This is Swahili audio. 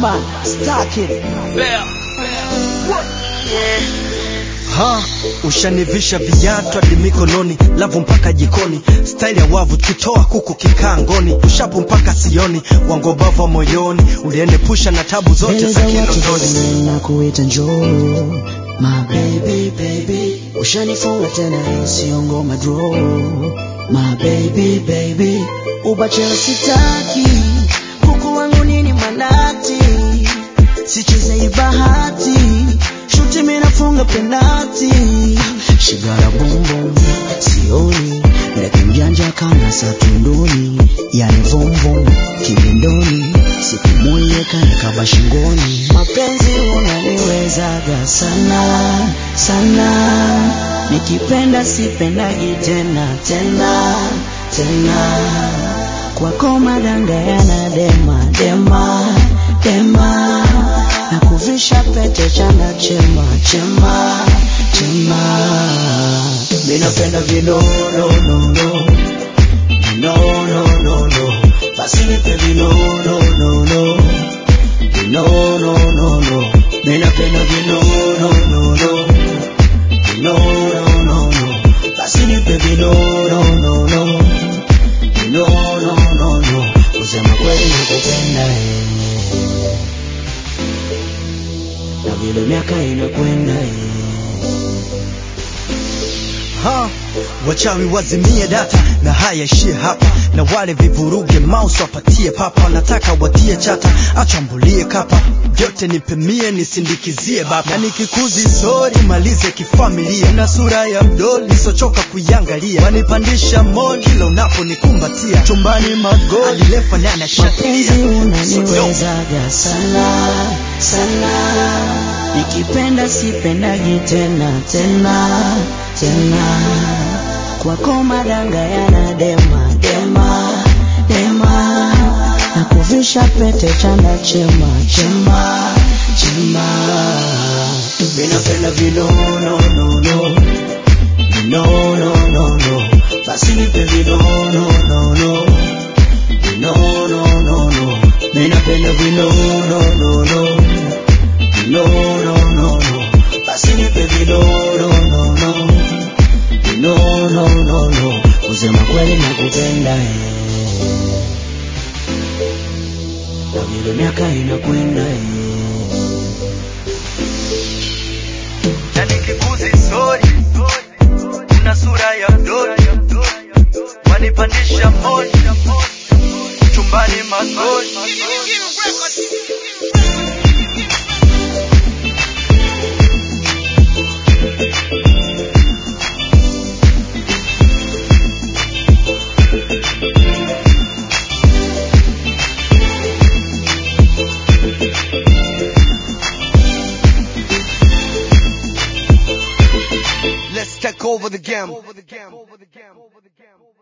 Batman, stack it. Ha, ushanivisha viatu hadi mikononi, lavu mpaka jikoni, staili ya wavu tukitoa kuku kikaa ngoni, ushapu mpaka sioni, wangobava moyoni, ulienepusha na tabu zote Mbele za za watu kinondoni. zote na kuita njoo My baby baby Ushanifunga tena sio ngoma draw My baby baby Ubachela sitaki Kuku wangu nini manati Sicheze bahati Shuti mimi nafunga penalti Shigara boom boom Sioni Ndaki mjanja kama satunduni Yani vom vom Kibindoni Siku moja kanikaba shingoni Mapenzi unaniwezaga sana sana Nikipenda sipendagi tena tena tena Kwako madanga yana dema dema dema Na kuvisha pete chanda chema chema chema Minapenda vinono no no no no no no basi nipe vino no no no vino no no no ninapenda vino no no no vino no no no basi nipe vino no no no vino no no no kusema kweli nakupenda eh. na vile miaka inakwenda eh. Ha, wachawi wazimie data na haya ishie hapa, na wale vivuruge mouse wapatie papa, nataka watie chata, achambulie kapa, vyote nipemie nisindikizie baba, na nikikuzi sori malize kifamilia, na sura ya mdoli sochoka kuiangalia, wanipandisha moni kila unaponikumbatia, chumbani magoli adilefa nana mapenzi shatilia unaniwezaga sana sana nikipenda sipendagi tena tena tena kwako madanga yana dema dema dema na kuvisha pete chanda chema chema chema vinapenda vinono no no vinono no no basi nipe vinono no no no no no no ninapenda vino no no no vino no no no basi nipe vino no no no vino no no no kusema kweli nakupenda eh. na vile miaka inakwenda eh. na nikikuzi sori una sura ya mdoli wanipandisha moni chumbani magoli Let's take over the game.